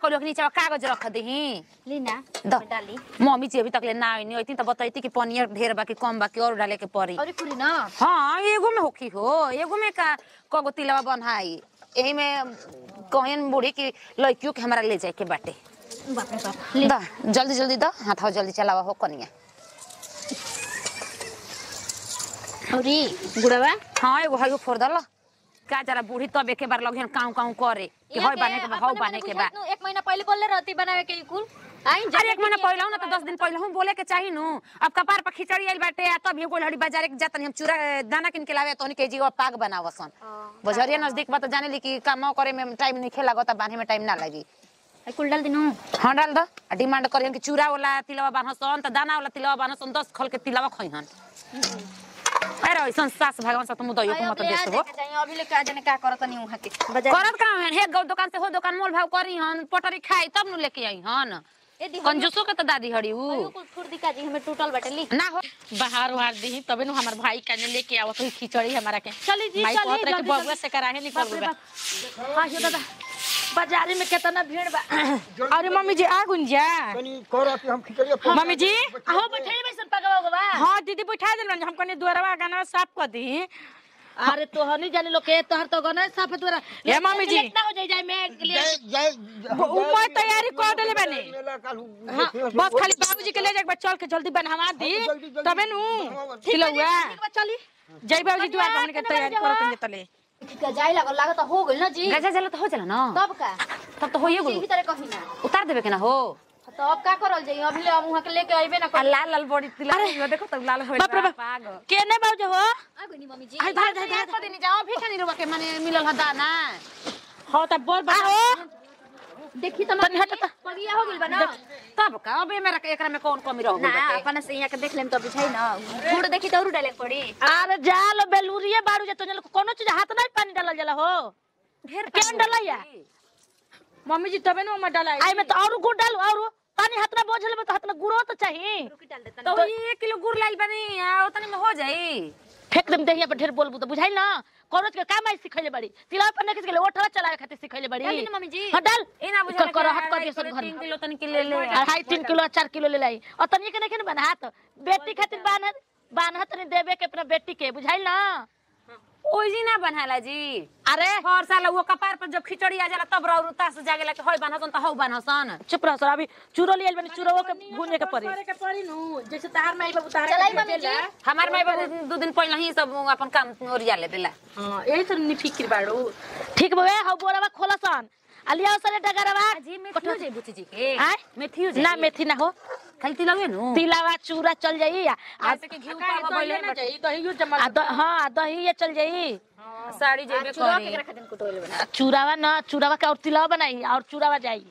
कहलो कि नीचे कागज रख दही ली ना द। में डाली मम्मी जी अभी तक ले ना आईनी होती तो बताई कि पनियर ढेर बा कि कम बा कि और डाले के पड़ी और खुली ना हाँ एगो में होखी हो एगो में का कगो तिलवा बनाई यही में कहन बूढ़ी की लड़कियों के हमारा ले जाए के बाटे बाप रे बाप ले दा जल्दी जल्दी दा हाथ जल्दी चलावा हो कनिया औरी गुड़वा हाँ एगो हयो फोड़ दल का जरा बूढ़ी तब एक बार लगियन काऊ काऊ करे कि हय बाने के बा हौ बाने के बा एक महीना पहले बोलले रहती बनावे के कुल आई अरे एक महीना पहले ना तो दस दिन पहले हम बोले के चाही नु अब कपार पर खिचड़ी आइल बाटे आ तब एगो लड़ी बाजार के जातनी हम चूरा दाना किन के लावे तोनी के जी पाग बनावसन बजरिया नजदीक बा तो जाने ली कि काम करे में टाइम नहीं खेला गता बांधे में टाइम ना लगी कुल डाल दिनु हाँ डाल दो आ डिमांड करियन कि चूरा वाला तिलवा बान्हसन त दाना वाला तिलवा बान्हसन दस खल के तिलवा खइहन अरे ऐसन सास भगवान सा तुम दइयो को मत देस हो अभी ले का जाने का करत नहीं वहां के बाजार करत का हन हे गौ दुकान से हो दुकान मोल भाव करी हन पटरी खाई तब नु लेके आई हन ए दी कंजूसो के त दादी हड़ी उ कुल फुर्दी का जी हमें टूटल बाटे ली ना हो बाहर उहार दी तबे नु हमार भाई काने लेके आवत हुई खिचड़ी हमारा के चली जी माई चली कहत रहे कि जल्दी, बबुआ जल्दी। से कराहे निकल बाप रे बा बाप। हाँ यो दादा बाजारी में कितना भीड़ बा अरे मम्मी जी आ गुंजा तनी करो कि हम खिचड़िया फोड़ मम्मी जी हो बैठे बैसन पगवा गवा हाँ दीदी बैठा दिलन हम कने दुआरवा गाना साफ कर दी अरे तो हनी जाने लोग के तोहर तो गने साफ तोरा ए मम्मी जी। लेट ना हो जाए जाए मैं जय जय उमर तैयारी कर देले बानी मेला कालू बस खाली बाबूजी के ले जाके चल के जल्दी बनवा दी जल्दी, जल्दी। तबे नु खिलौआ चली जय बाबूजी दुआर पर हमने के तैयारी करत तले ठीक है जाए लागल लागत हो गइल ना जी गजा जला तो हो जाला ना तब का तब तो होइए इसी गेल तरह कही ना उतार देबे के ना हो तो अब का करल जाई अभी ले हम वहां के लेके आइबे ना आ कर लाल लाल बड़ी तिला देखो तो लाल होइल बाप रे बाप। पाग केने बाबूजी हो आ गइनी मम्मी जी आई धार धार धार को दिन जाओ भी खानी रुवा के माने मिलल ह दाना हो त बोल बा देखी तो तनी हट त। पगिया हो गइल बा ना तब का अब मेरा एकरा में कौन कमी रह ना गई अपन से यहाँ के देख लेम तो बुझाई ना गुड़ देखी तो और डाले के पड़ी अरे जाल बेलूरिए बाड़ू जे तोने कोनो चीज हाथ नहीं पानी डालल जाला हो ढेर केन डलैया मम्मी जी तबे नु मैं डलाई आई में तो और गुड़ डालू और पानी हाथ में बोझल में तो हाथ में गुड़ो तो चाहिए रुकी डाल देता तो ये एक किलो गुड़ लाइल बनी आ उतने में हो जाई फेंक देम देहिया पर ढेर बोलबू तो बुझाई ना कोनो के काम आई सिखैले बड़ी तिला पर ने किसके ओठवा चलावे खातिर सिखैले बड़ी डाल दी ना मम्मी जी। हां डाल ए ना बुझा कर हट कर दिए सब घर तीन में किलो तन के ले ले अढ़ाई तीन किलो चार किलो ले लाई और तनी के नहीं बना हाथ बेटी खातिर बान्ह बान्ह तनी देवे के अपना बेटी के बुझाई ना ओई जी ना बनाला जी अरे हर साल वो कपार पर जब खिचड़ी आ जाला तब रौर उतास जागेला के होय बनहसन त हौ बनहसन चुप रहो सर अभी चूरो लियल बनी चूरो के भूने के पड़ी करे के पड़ी नु जैसे तार माई बाबू तार चलाई मम्मी जी हमार माई बाबू दू दिन पहले ही सब अपन काम ओरिया ले देला हां यही तो नि फिक्र बाड़ू ठीक बे हाउ बोरावा खोलसन अलिया सरे डगरवा जी मेथियो जे बुची जी के आय? मेथियो जे ना मेथी ना हो खाली तिलवे नु तिलावा चूरा चल जाई आ आ ऐसे के घी का पावा तो भइले ना जाई दही जमा आ द- हाँ आ दही ये चल जाई साड़ी जेबे चुरा करी के रख दिन कुटोले बना आ चूरावा ना चूरावा के और तिलावा बनाई और चूरावा जाई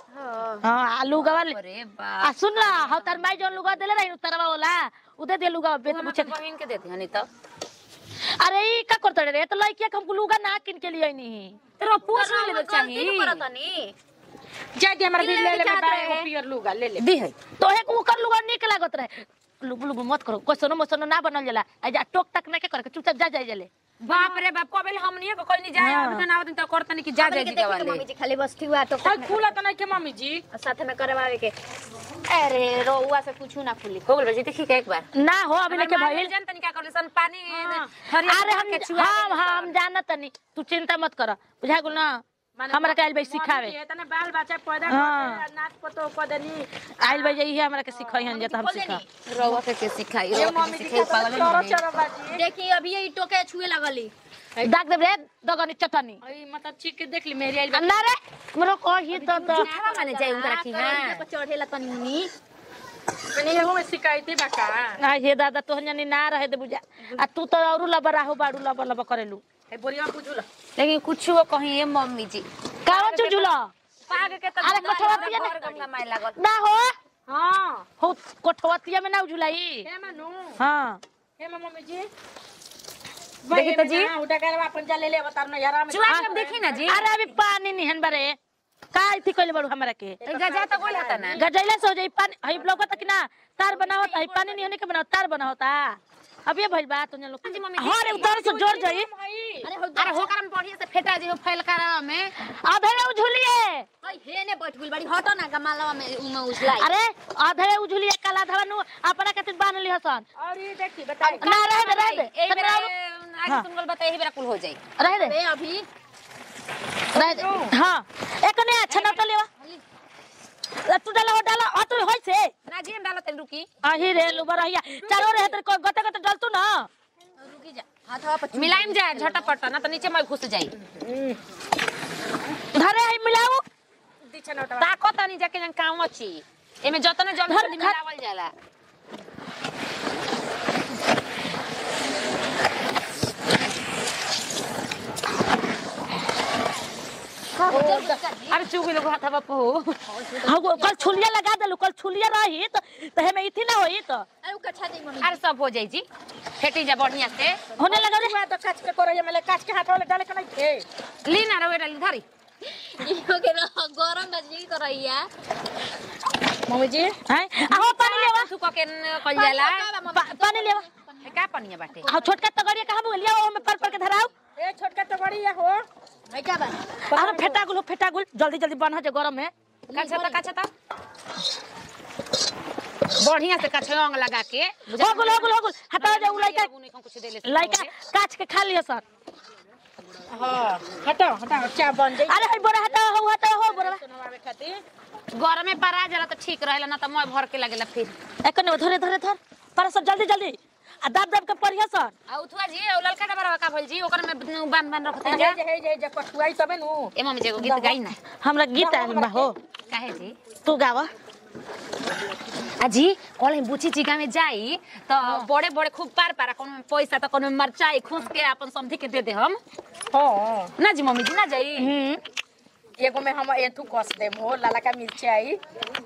हाँ आलू गवा ले अरे बा आ सुन ला हाउ तार माई जोन लुगा देले रही तरवा वाला उदे दे लुगा बेत तू पूछे बहिन के देती हनी त अरे ई का करते रे तो लइकिया के हमको लुगा ना किन के लिए नहीं तेरा पूछ ले चाहिए करतनी जा दे हमरा भी ले ले चाहत मैं रहे। पियर लूगा ले ले दी है तो एक उकर लुगा निक लागत रहे लुगु लुगु मत करो क्वेश्चनो मसनो ना बनल जाला आ जा टोक टक ना के करे के चुपचाप जा जाए जले बाप रे बाप कबेल हमनी को कोई नहीं जाए हाँ। अभी तो ना दिन तो करतनी कि जा जाए जी के वाले मम्मी जी खाली बस ठीक हुआ तो हां खुला तो नहीं के मम्मी जी और साथ में करवावे के अरे रोहुआ से कुछ ना खुली हो गेल बजी देखी के एक बार ना हो अभी लेके भइल जान तनी का करले सन पानी अरे हम हम हम जानत नहीं तू चिंता मत कर बुझा गुल ना हमरा के आइल भाई सिखावे इतने बाल बच्चा पैदा हाँ। कर नाच पतो कर देनी आइल भाई यही हमरा के सिखाई हन जत हम सिखा रवा के के सिखाई ये रवा मम्मी के जी सिखाई का पागल चोरो नहीं चोरो बाजी देखी अभी ये टोके छुए लगली दाग दे रे दगनी चटनी अई मतलब चीख के देख ली मेरी आइल ना रे मरो कही तो तो खावा माने जाए उनका रखी हां चढ़ेला तनी मुनी मैंने एगो में शिकायत बाका ना हे दादा तो जनी ना रहे दे बुझा आ तू तो औरु लबरा हो बाड़ू लब लब करेलू ए बोरिया बुझुला लेकिन कुछ वो कहीं ये मम्मी जी कावा चुजुला पाग के तो अरे कठवा पिया घर गंगा माई लागल ना हो हां हो कोठवतिया में ना उजुलाई हे मनु हां हे मम्मी जी देखी तो जी। उठा कर अपन जा ले ले बता ना यार में चुआ के देखी ना जी अरे अभी पानी निहन बरे का थी कइले बड़ू हमरा के गजा तो गोल हता ना गजैला से हो जाई पानी हई ब्लॉक तक ना तार बनावत हई पानी नहीं होने के बनावत तार बनावता अब ये भइल बा तो लोग जी, मम्मी, हाँ रे उधर से जोर जाई अरे हो अरे होकर हम बढ़िया से फेटा जी हो फैल कर में आधे उझुलिए हई हे ने बैठ गेल बड़ी हटो ना गमालवा में उमे उछलाई अरे आधे उझुलिए काला धवा नु अपना खातिर बांध ली हसन और ये देखी बताई ना रह दे रह दे एही तनी बेरा और- आगे हाँ। तुम लोग बताइए एही बेरा कुल हो जाई रह दे ए अभी रह दे हां एक ने अच्छा ना तो लेवा तू डाला हो डाला आ तू होय से ना जी हम डालत रुकी आही रे लुबर रहिया चारो रे तर गते गते डाल तू ना रुकी जा हाथवा पर मिलाइम जा झटपट ना तो नीचे मैं घुस जाई धरे है मिलाऊ दीछे नोटा ताकत नहीं जाके जन काम अछि एमे जतने जल्दी धर, जल्दी धर। मिलावल जाला अरे चुग लोग हाथवा पे हो हाँ वो कल छुलिया लगा देलू कल छुलिया रही तो तो हमें इथी ना होई तो अरे उ कच्छा दे मम्मी अरे सब हो जाई जी फेटी जा बढ़िया से होने लगा रे हुआ तो काच के करो ये मेले काच के हाथ वाले डाले के नहीं थे ली ना रवे डाली धरी इहो के ना गरम बजली करैया मम्मी जी हैं आओ पानी लेवा सुको के न कल जाला पा- पानी लेवा ए, का पनिया बाटे हाँ छोटका तगड़िया कहाँ बोलिया वो में पर पर के धराऊ ए छोटका तो बड़ी है हो है का बा अरे फेटा गुल फेटा गुल जल्दी जल्दी बन जे गरम है काछा ता काछा ता बढ़िया से काछा अंग लगा के हो गुल हो गुल हो गुल हटा जा उ लइका कुछ दे ले लइका काच के खा लिया सर हां हटाओ हटाओ चा बन जाई अरे हई बोरा हटा हो हटा हो बोरा सुनवावे खातिर घर में परा जाला तो ठीक रहेला ना तो मैं भर के लगेला फिर एकने धरे धरे धर पर सर जल्दी जल्दी आ दाब दाब के पढ़िया सर आ उठवा जी ओ ललका डबरा का भइल जी ओकर में बांध बांध रखते हे जा जे हे जे जे कठुआई तबे नु ए मम्मी जी एगो गीत गाई ना हमरा गीत आइल बा हो काहे जी तू गावा अजी कल हम बुची चिका में जाई तो बड़े बड़े खूब पार पार कोनो में पैसा तो कोनो में मरचाई खूस के अपन समधी के दे दे हम हां ना जी मम्मी जी ना जाई हम्म एगो में हम एथु कस देम हो लाला का मिर्चाई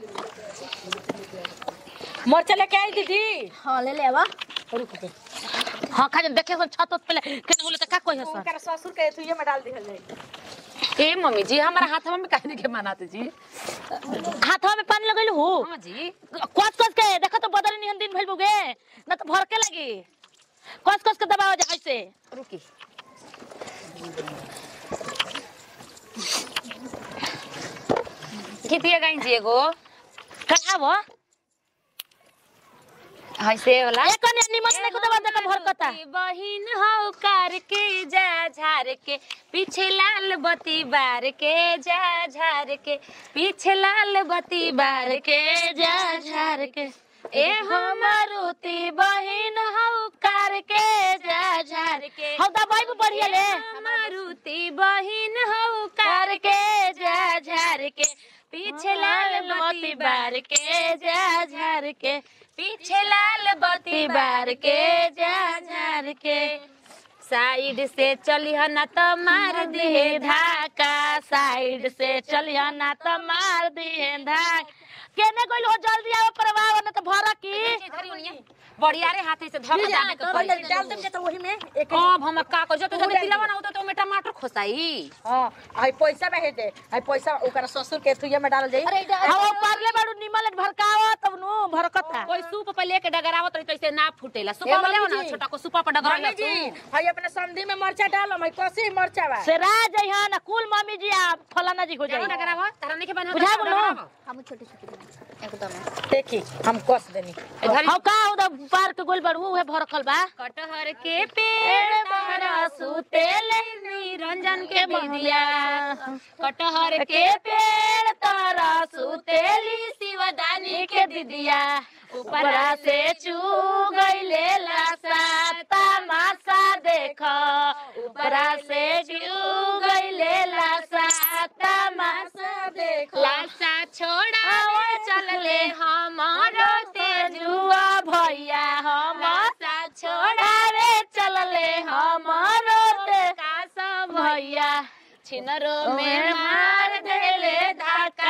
मरचा लेके आई दीदी हां ले लेवा रुक दे हां खा देखे सर छत उत पे केने बोले त का कोई है सर उनकर ससुर के एथु ये में डाल दिहल जाई ए मम्मी जी हमारा हाथ में काहे के मनाते जी हाथवा में पानी लगैलु हो हां जी कस कस के देखो तो बदल निहन दिन भइल बुगे न तो भर के लगी कस कस के दबाव जा ऐसे रुकी गीतिया गाई जी एगो कहबो ऐसे वाला एक ने निमन ने को दबा दे भर कता की बहिन हो कर के जा झार के पीछे लाल बत्ती बार के जा झार के पीछे लाल बत्ती बार के जा झार के ए हमारुति बहिन हो कर के जा झार के हौ दबाई भी बढ़िया ले मारुति बहिन हो कर के जा झार के पीछे लाल बत्ती बार के जा झार के पीछे लाल बत्ती बार के जा झार के साइड से चलिह ना तो मार दिहे धाका साइड से चलिया ना तो मार दिए धाक केने गइल हो जल्दी आओ परवाह न तो भरा की बढ़िया रे हाथे से धक जाने के पड़ी डाल देम जे तो वही में एक अब हम का कर जो तो जब तिलवा ना होतो तो में टमाटर खोसाई हां आई पैसा में हे दे आई पैसा ओकर ससुर के एथु ये में डाल जाई अरे इधर हां पारले बाड़ू निमल भरकावा तब नु भरकता कोई सूप पे लेके डगरावत रही तो ऐसे ना फूटेला सूपा में मम्मी लेओ ना जी। छोटा को सूपा पर डगरा मम्मी जी हई अपने संधि में मरचा डालो मैं कसी मरचा बा से राज है ना कुल मम्मी जी आ फलाना जी हो जाओ जाई डगरावा तारा नहीं के बना बुझा बोलो। हम छोटे छोटे एकदम देखी हम कस देनी हाउ का उधर पार के गोल बाड़ू उहे भरकल बा कटहर के पेड़ पर सुतेले निरंजन के बिदिया कटहर के पेड़ तारा सुतेली शिवदानी के दिदिया ऊपरा से चू गईले लासा तमाशा देख ऊपरा से चू गईले लासा तमाशा देख लासा छोड़ा चलले हमारो तेजुआ भैया हमारा छोड़ा रे चलले हमारो ते कासा भैया छिनरो में मार देले धाका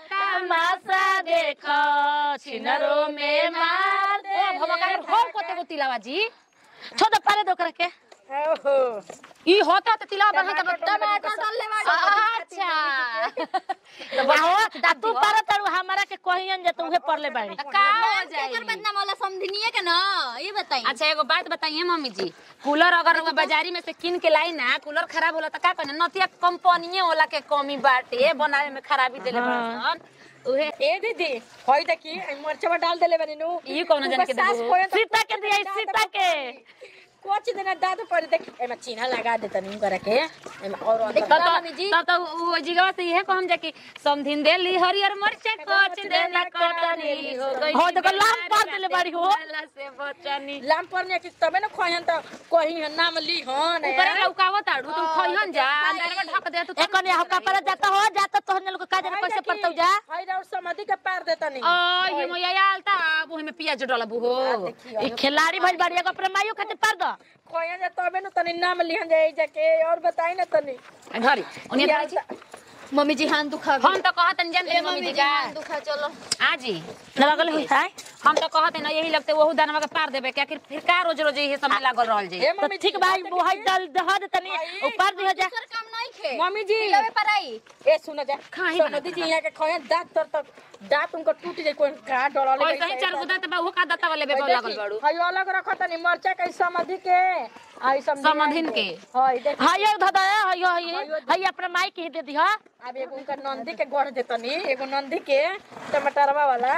तमाशा देखो छिनरो में मार दे भमकार हो कोते को तिलावा जी छोड़ दे पारे दो ओकरा के ओहो ई होता त तिला बढ़ा के टमाटर डालले बाड़ी अच्छा आहो आ तू पर तरू हमरा के कहियन जे तू उहे पड़ले बाड़ी का हो जाई एकर बदनाम वाला समझनिए के ना ये बताई अच्छा एगो बात बताइए मम्मी जी कूलर अगर रउआ बाजारी में से किन के लाई ना कूलर खराब होला त का कहने नतिया कंपनीए होला के कमी बाटे बनावे में खराबी देले बड़सन उहे ए दीदी होई देखी मरचवा डाल देले बनी नु ई कौनो जाने के सास देबो? कोय तो सीता के दिया सीता के कोच देना दाद पर देख एमे चिन्हा लगा देता नु करे के एमे और अंदर तब तो तब तो वो जिगवा से इहे कहम जा कि समधिन देली हरियर मरचा कोच देना कटनी हो गई हो देखो लाम पार देले बाड़ी हो वाला से बचनी लाम पर ने कि तबे न खोहन त कहीं नाम ली हन ऊपर लौकावत आड़ू तुम खइहन जा अंदर में ढक दे तू एक ने हो कपड़ा जाता हो जाता तो लोग का जाने कैसे पड़तौ जा हाय राउर समाधि के पार देता नहीं आ ये मोया आलता अब ओहि में पियाज डलबू हो ई खिलाड़ी भइल बाड़ी एगो अपने माइयो खातिर पार दो खोहन जा तबे न तनी नाम लिहन जाए जाके और बताई न तनी घरी ओने धरे छी मम्मी जी हाथ दुखा हम तो कहत न जान ए मम्मी मम्मी जी जी का हाथ दुखा चलो आजी लगल हुई है हम तो कहत न यही लगते वहु दानवा के पार देबे कि आखिर फिर का रोज रोज यही सब में लागल रहल जी ए तो मम्मी ठीक भाई वो है दल दह दे तनी ऊपर दिया जा दूसर काम नहीं खे मम्मी जी लवे पर आई ए सुन जा खाही समाधि जी यहाँ के खोहन दांत तर तक दांत उनको टूट जाए कोई का डरले ओइ सही चार गुदा त बहु का दत्ता वाले बेबो लागल बाड़ू हाय अलग रखो तनी मरचा के समाधि के आई समझी समाधिन के। हाय देख हाय ये धदा हाय हाय हाय अपने माई के ही दे दिया अब एगो उनका नंदी के गढ़ देतनी एगो नंदी के टमाटरवा वाला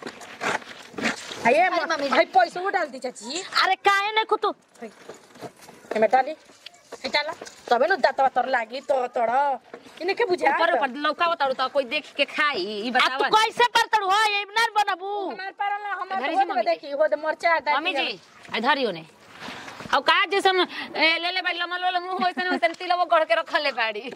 आये मम्मी जी। भाई पैसा वो डाल दी चाची अरे काहे नहीं खुतू एमे डाली ए डाला तबे न दातवा तर लागी तो तोड़ इने के बुझा ऊपर ऊपर लौकावत आड़ू त कोई देख के खाई ई आ तू बतावा कैसे पर तड़ू हो ये ना बनबू हमार परला हमार घरी होद से में मम्मी देखी होद मरचा डाल मम्मी जी आ धरियो ने अब का जैसे हम ए, ले ले बाड़ी लमल वाला मुंह होइसन होइसन तिलवो गढ़ के रखले बाड़ी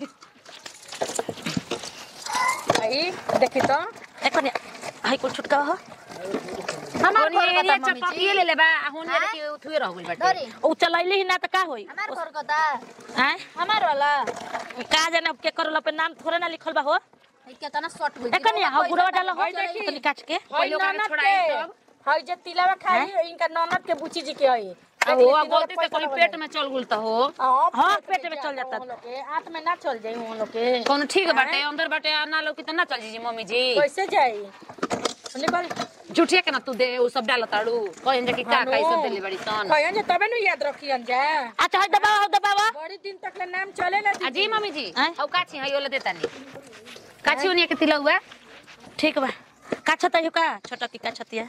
आई देखी तो एको ने हाय कुछ छुटका हो हमार ओनी घर एरिया कता मम्मी चपकिए जी ले ले बा आ होने देखी उठुए रह गइल बाटे डरी उ चलैली ही ना त का होई हमार घर कता हैं हमार वाला का जाने अब के करल पे नाम थोड़े ना लिखल बा हो ई केतना शॉर्ट होई एको ने हो गुड़वा डाल हो हाय देखी। तनी काट के हाय पहिले ओकरा ननद छोड़ाई के तब। हाय जे तिलावा खाई इनका ननद के बुची जी के हई अब हो गलती से कहीं पेट में चल गुल त हो हाँ, पेट में चल जाता। आंत में ना चल जाई उन लोग के कोनो ठीक बाटे अंदर बाटे आ ना लोग कितना चल जी मम्मी जी कैसे जाई निकल झूठिया के ना तू दे उ सब डालत आड़ू कहन जा कि का का ई सब देले बड़ी सन कहन जे तबे नु याद रखियन जा अच्छा हाय दबावा हो दबावा बड़ी दिन तक ले नाम चलेला आ जी मम्मी जी आय? औ काची हई ओले देता नी काची ओनिया के तिलौआ ठीक बा का छता हो का छोटा की का छतिया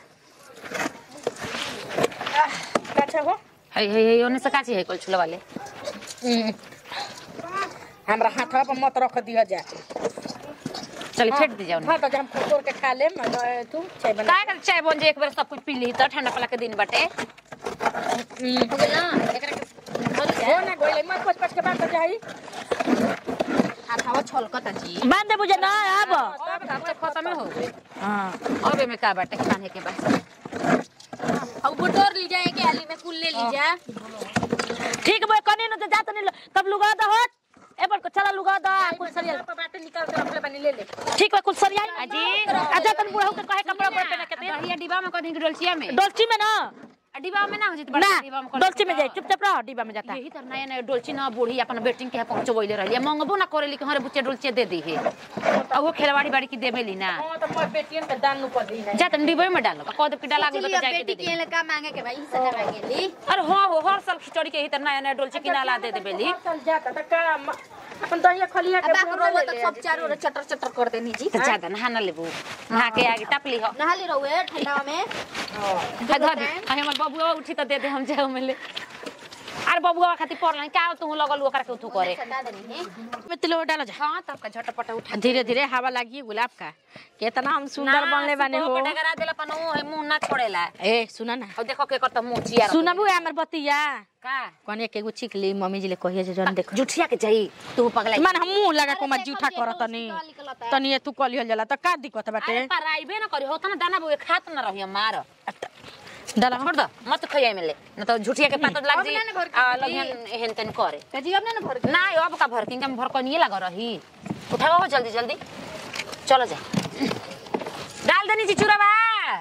अच्छा हो हई हई हई ओने से काची है कोल छुला वाले हमरा हाथवा पर मत रख दिया जा चल फेंट दी जाओ हां तो हम खोर के खा लेम तू चाय बना का कर चाय बन जे एक बार सब कुछ पी ली त ठंडा पला के दिन बाटे हो गेल ना एकरा के हो ना गोइले मत पच पच के बात जाई हाथवा छलकता जी बांध दे बुझे ना अब अब सब खत्म हो गई हां अब एमे का बाटे खाने के बाद अब बुटोर ली जाए के आली में कुल ले ली जा ठीक बा कने न तो जात नहीं तब लुगा द होत ए पर को चला लुगा द कुल सरिया पर बाटे निकाल के रख ले बनी ले ले ठीक बा कुल सरिया अजी अच्छा तन बुढ़ऊ के कहे कपड़ा पर पहन के दे दहिया डिब्बा में कदी डोलचिया में डोलची में ना आ डिब्बा में ना हो जित ना बड़ा डिब्बा में डोलची में जाए चुपचाप रह डिब्बा में जाता यही तर नया नया डोलची ना बूढ़ी अपन बेटिंग के पहुंचबैले रहली मंगबो ना करेली कि हमारे बुच्चे डोलचे दे दी है आ वो खेलवाड़ी बाड़ी की देबेली ना हां तो मोर बेटियन के दान नु पर दी है जा तन डिब्बे में डालो कह दे कि डाला गेल चली तो अब जाके दे बेटी दे के का मांगे के भाई सजा मांगे ली अरे हां हो हर साल खिचड़ी के ही तर नया नया डोलची की नाला दे देबेली चल जाता त का म- अपन दहिया खलिया के अब बोल रोवा ले तो ले सब चारों ओर चटर चटर कर देनी जी तो ज्यादा नहा ना लेबू नहा के आगे टपली हो नहा ली रहुए ठंडा में आ धर दे आ हमर बबुआ उठी त दे दे हम जाओ मिले अरे बबुआ खातिर पड़ल का तू लगल ओकरा के उठू करे सटा देनी है में तिलो डालो जा हां तब का झटपट उठा धीरे धीरे हवा लगी गुलाब का कितना हम सुंदर बनले बाने हो डगरा देला पन है मुंह ना छोड़ेला ए सुना ना अब देखो के करता मुंह चिया सुनबू हमर बतिया का कने के गो छिक ली मम्मी जी ले कहिए जे जन देख जुठिया के जाई तू पगला मन हम मुंह लगा को मत जूठा करत तनी तनी तू कलियल जाला त का दिक्कत बाटे अरे पराइबे ना करी होता ना दाना बुए खात ना रही मार डाला छोड़ दो मत खइया मिले न तो झुठिया के पात लग जी अब ना ना भर के आ दी। लगियन एहन तेन करे कजी अब ना भर ना अब का भर किंग भर कनिए लग रही उठाओ जल्दी जल्दी चलो जा डाल देनी जी चूरवा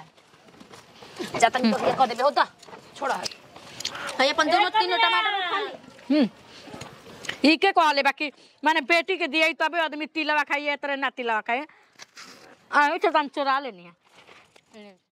जातन तो कह देबे हो तो छोड़ है अपन दोनों तीनों टमाटर खा ली हम्म ई के कहले बाकी माने बेटी के दिए तबे आदमी तिलवा खाइए तरह ना तिलवा खाए आ चल हम चोरा लेनी है